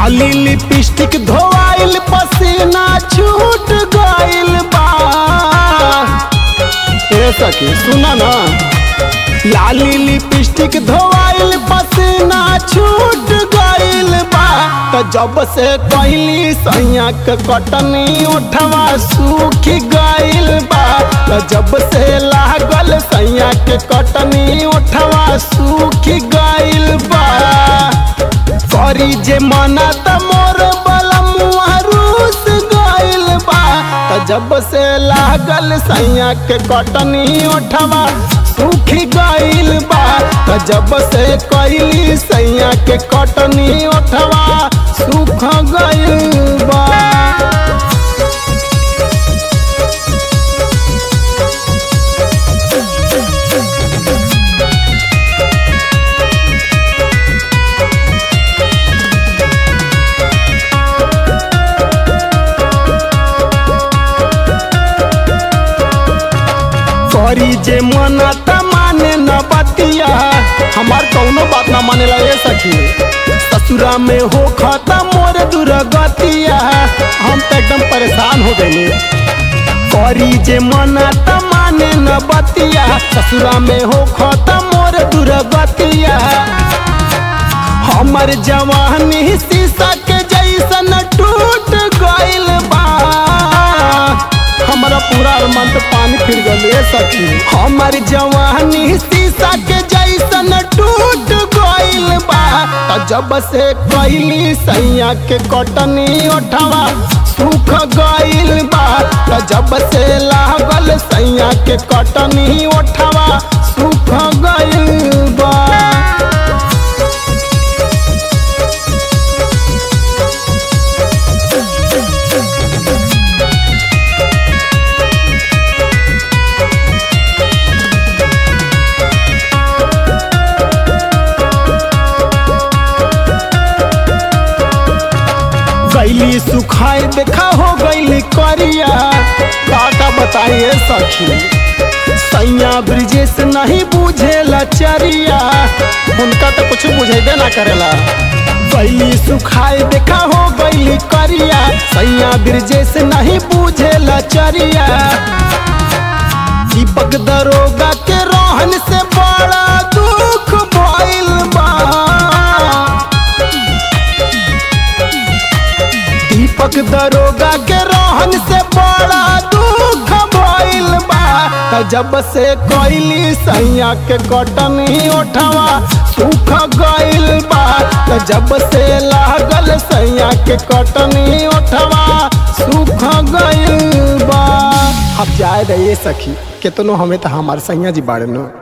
लाली लिपस्टिक धोआइल पसीना छूट गइल बा ए सखी सुना ना लाली लिपस्टिक धोआइल पसीना छूट गइल बा त जब से कहली सैया के कटनी उठवा सूख गइल बा त जब से लागल सैया के कटनी उठवा सूख गइल बा करी जे मना त मोर बलमुआ रूस गइल बा त जब से लागल सैया के कटनी उठवा सूख गइल बा त जब से कइली सैया के कटनी उठवा सूख गइल बा करी जे मना त माने न बतिया हमार कौनो बात न मानेला ए सखी ससुरा में हो खाता मोर दुर्गतिया हम तो एकदम परेशान हो गए करी जे मना त माने न बतिया ससुरा में हो खाता मोर दुर्गतिया हमर जवानी शीशा के जैसन टूट गइल बा हमारा पूरा अरमान तो पानी फिर गए सखी हमार जवानी शीशा के जैसन टूट गइल बा त जब से कइली सैया के कटनी उठवा सूख गइल बा त जब से लागल सैया के कटनी उठवा सूख गइल बा गैली सुखाए देखा हो गैली करिया काका बताइए सखी सैया ब्रिजेश नहीं बुझेला चरिया उनका तो कुछ बुझेबे ना करेला गैली सुखाए देखा हो गैली करिया सैया ब्रिजेश नहीं बुझेला चरिया दीपक दरोगा के रोहन से बड़ा दुख भइल बा दीपक दरोगा के रोहन से बड़ा दुख भइल बा त जब से कइली सैया के कटनी उठवा सूख गइल बा त जब से लागल सैया के कटनी उठवा सूख गइल बा अब जाए रहिए सखी केतनो हमें तो हमार सैया जी बाड़े नो